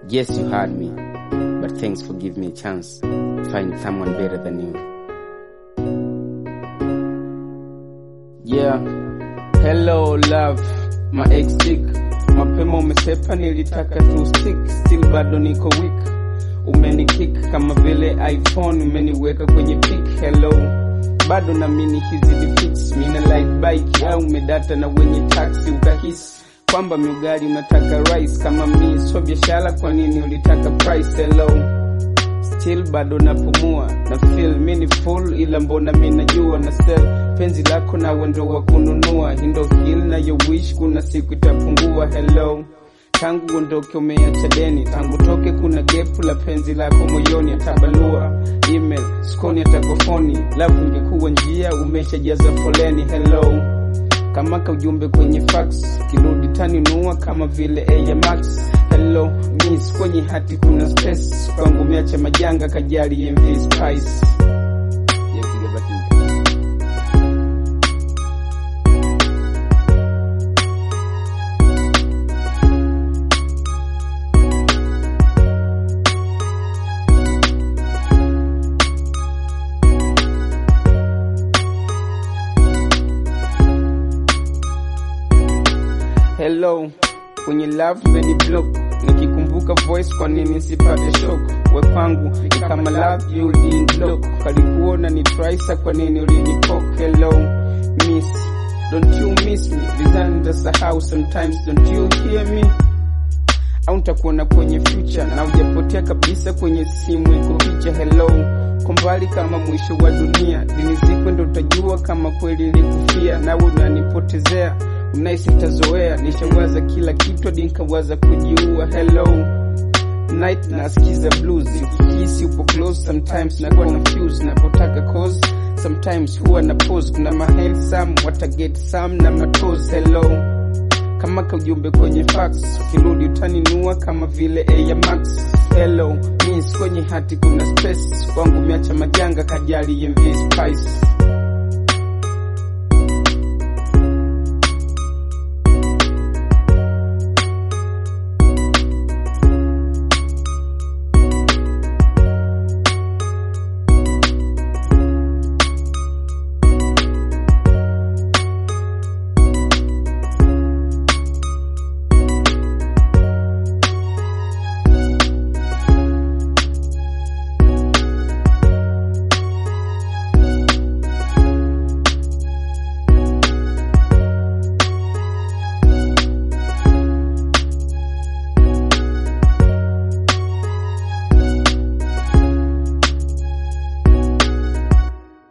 Yes, you heard me, but thanks for giving me a chance to find someone better than you. Yeah, hello love, my ex chick. Mapema umesepa, nilitaka tu stick, still bado niko weak. Umenikick kama vile iPhone, umeniweka kwenye pick. Hello, bado namini hizi ni fix. Mina like bike au umedata na wenye taxi ukahisi kwamba miugari unataka rice kama mi so biashara, kwa nini ulitaka price? Hello, still bado napumua na feel mi ni full, ila mbona mi najua na sell penzi lako na wendo wa kununua hindo hil na yo wish kuna siku itapungua. Hello, tangu uondoke umeacha deni, tangu toke kuna gepu la penzi lako moyoni, atabalua email skoni atakofoni, lafu ingekuwa njia umeshajaza foleni. Hello kama ka ujumbe kwenye fax kirudi taninua kama vile Air Max. Hello miss, kwenye hati kuna space kwangu, miacha majanga kajali MV Spice. Hello, kwenye love many block, nikikumbuka voice, kwa nini sipate shock? We kwangu ni kama love you didn't block, kalikuona ni trysa, kwa nini ulinipok? Hello miss, don't you miss me? Lizani nitasahau sometimes, don't you hear me? au nitakuona kwenye future na ujapotea kabisa kwenye simu iko picha. Hello, kwa mbali kama mwisho wa dunia, lini siku ndo utajua kama kweli nilikufia, nawe unanipotezea Unahisi nitazoea, nishawaza kila kitu hadi nikawaza kujiua. Hello night, nasikiza blues, ukihisi upo close, sometimes nakuwa na fuse napotaka cause, sometimes huwa na pose. Kuna mahandsome wataget some na matos. Hello kama ka ujumbe kwenye fax, ukirudi utaninua kama vile Air Max. Hello miss, kwenye hati kuna space kwangu, miacha majanga kajali MV Spice.